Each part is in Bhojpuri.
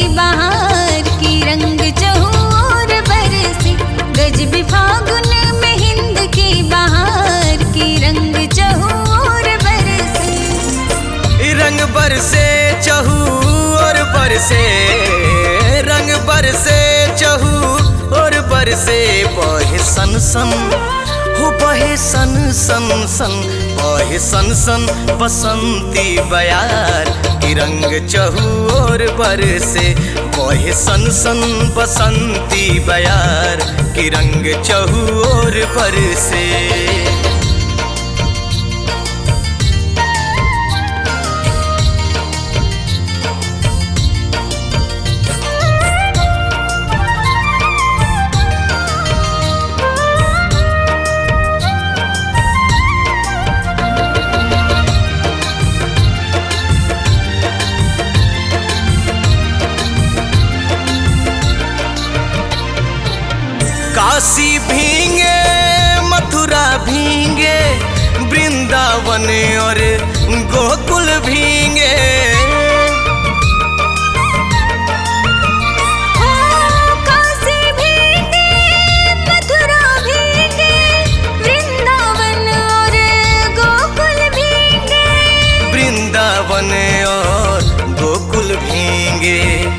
बहार की रंग चहोर बरसे गजब फागुन में हिंद की बहार की रंग चहोर बरसे रंग बरसे चहू और बरसे रंग बरसे चहू और बरसे बहे सन सन हो बहे सन सन सन बहे सन सन बसंती बयार की रंग चहू और बरसे बहे सन सन बसंती बयार की रंग चहू और बरसे काशी भींगे मथुरा भींगे वृंदावन और गोकुल भींगे हो काशी भीगे मथुरा भीगे वृंदावन और गोकुल भीगे वृंदावन और गोकुल भींगे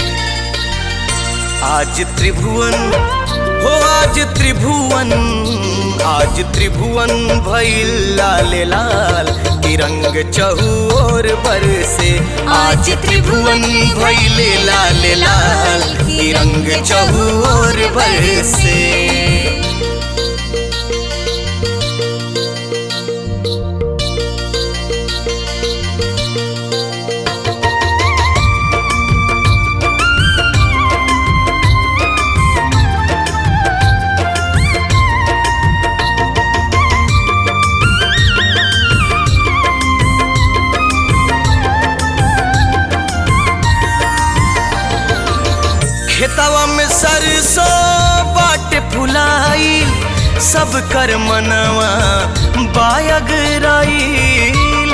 आज त्रिभुवन हो आज त्रिभुवन आज त्रिभुवन भइल लाल लाल की रंग चहु और बरसे आज त्रिभुवन भइल लाल लाल की रंग चहु और बरसे खेतवा में सरसों बाट फुलाई सब कर मनवा बायग राईल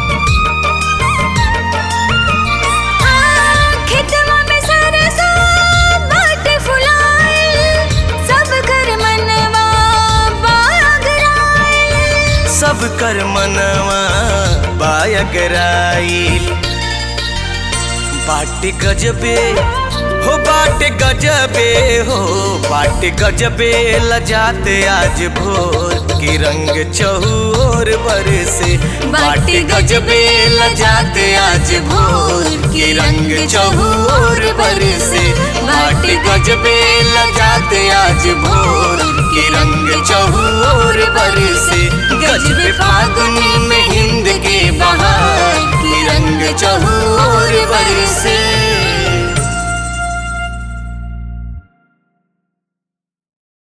खेतवा में सरसों बाट फुलाए सब कर मनवा बागराए सब कर मनवा बायग राईल बाट गजबे हो बाट गजबे हो बाट गजबे लजाते आज भोर की रंग चहूर बरसे बाट गजबे लजाते आज भोर की रंग चहूर बरसे बाट गजबे लजाते आज भोर की रंग चहूर बरसे गजबे फागुन में हिंद के बहार की रंग चहूर बरसे